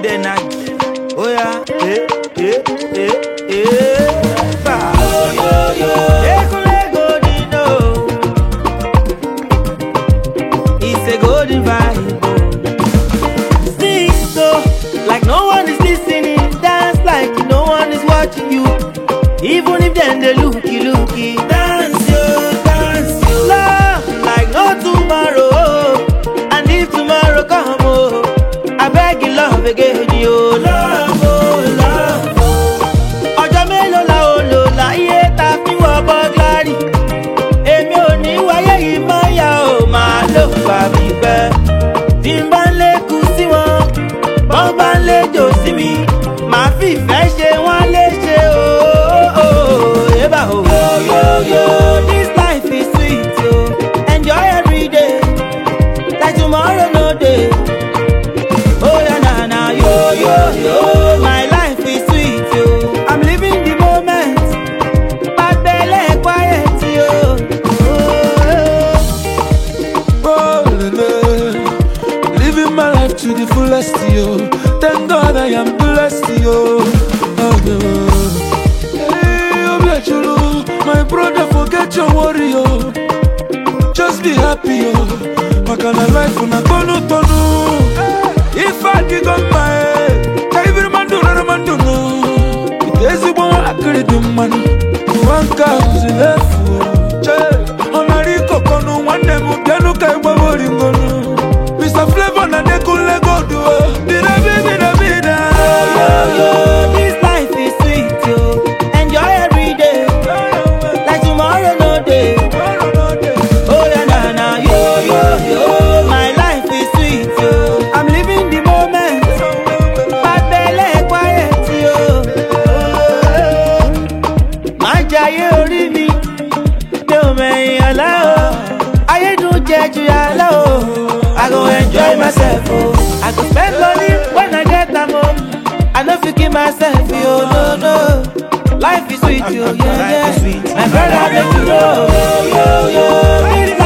good energy. Oh yeah, eh, eh, eh, eh. Ba. Ekunle golden, oh. It's a golden vibe. oh. Sing so like no one is listening. Dance like no one is watching you. Even if them they looky looky. Dance yo, dance yo. Love like no tomorrow. oh. And if tomorrow come, oh, I beg you love again, yo. Love, oh, love, oh. Ọjọ́ mélòó la ó lò láyé ta fi wọ bọ́gláàrì? Èmi ò ní wáyé yìí mọ́ ya ò máa lò gbà mí pẹ́. Tí n bá ń lékun sí wọn, wọ́n bá ń léjò sí mi. Màá fi ìfẹ́ ṣe wọ́n léṣe ooo. Ébà o. Yo, this life is sweet o. Enjoy every day. Like tomorrow no dey. Oh yeah, na na yo yo yo. My life is sweet yo. I'm living the moment. Bad belle quiet yo. Oh, Oh, lele. Living my life to the fullest, yo. Thank God I am blessed, yo. Oh, no. Hey, Obiachulu, my brother, forget your worry, yo. Just be happy, yo. Makana life una tonu tonu. If I dig on my head, every man do not man do no. It is one akiri di man. One car is left. Che, onari kokonu wande mu bianu kai babo ringonu. Mr. Flavor na dekunle godu. Bida bida bida. yo, this life is sweet yo. Enjoy every day. Like tomorrow no day. Oh yeah, na na yo yo yo. My life is sweet yo. I'm living the moment. Bad belle quiet yo. Má jayé orí mi, mi ò mẹ̀yìn ọ̀la o. Ayédùn jẹ ju yàrá o. I go enjoy myself o. I go spend money when I get am o. I no fit kill myself yo, no no. Life is sweet yo, yeah yeah. My brother make you know, yo yo yo. This